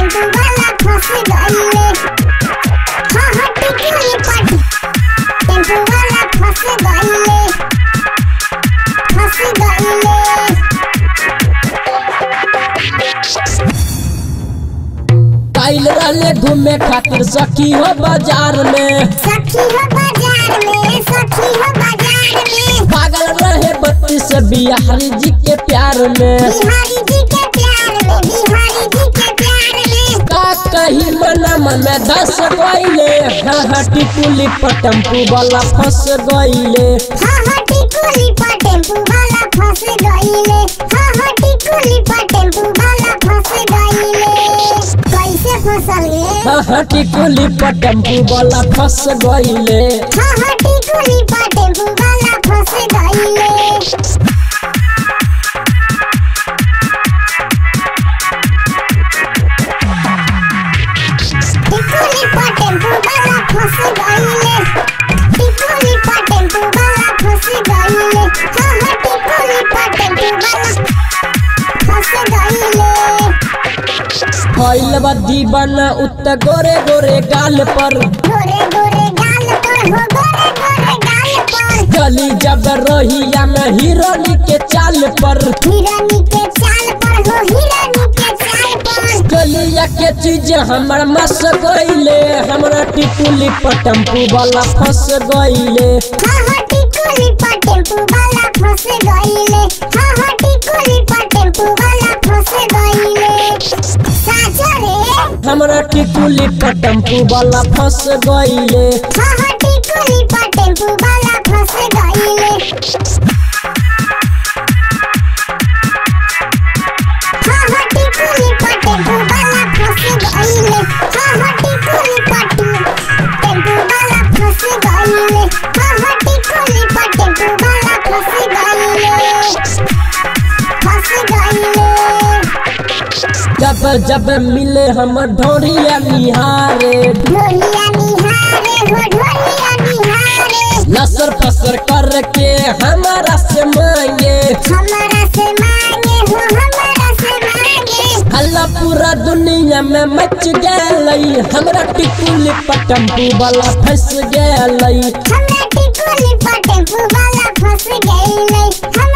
tempo वाला फंस गईले हाँ हाँ टिकुली पर टेम्पू वाला फंस गईले फंस गईले काइल रहले घूमे खातिर सखी हो बाजार में सखी हो बाजार में सखी हो बाजार में पागल रहे बत्ती से बिहारी जी के प्यार में बिहारी जी के प्यार में बिहारी जी के प्यार में का कही मना मन में धस गईले हाँ हाँ टिकुली पर टेम्पू वाला फंस गईले हाँ हाँ टिकुली पर टेम्पू वाला फंस गईले हाँ हाँ टिकुली पर टेम्पू वाला फंस गईले कैसे फंसल गे हाँ हाँ टिकुली पर टेम्पू वाला फंस गईले हाँ हाँ टिकुली पर टेम्पू वाला फंस गईले टिकुली पर टेम्पू वाला फंस गईले टिकुली पर टेम्पू वाला फंस गईले हाँ हाँ टिकुली पर टेम्पू वाला फंस गईले फैल बदी बना उत गोरे गोरे गाल पर गोरे गोरे गाल पर हो गोरे गोरे गाल पर गली जब रहिया में हिरोनी के चाल पर हिरानी के चाल पर हो हिरानी के चाल पर गलिया के चीज हमर मस गईले हमरा टिकुली पर टेम्पू वाला फंस गईले हाँ हाँ टिकुली पर टेम्पू वाला फंस गईले हाँ हाँ टिकुली पर टेम्पू वाला फंस गईले साजा रे हमरा टिकुली पर टेम्पू वाला फंस गईले हाँ हाँ टिकुली पर टेम्पू वाला फंस गईले हाँ हाँ टिकुली पर टेम्पू वाला फंस गईले हाँ हाँ टिकुली पर टेम्पू वाला फंस गईले हाँ हाँ टिकुली पर टेम्पू वाला फंस गईले फंस गईले जब जब मिले हम ढोरिया निहारे ढोलिया निहारे हो ढोलिया निहारे लसर फसर करके हमारा से मांगे हमारा से मांगे हो हमारा से मांगे हल्ला पूरा दुनिया में मच गई हमरा टिकुली पर टेम्पू वाला फंस गई हमरा टिकुली पर टेम्पू वाला फंस गईले हम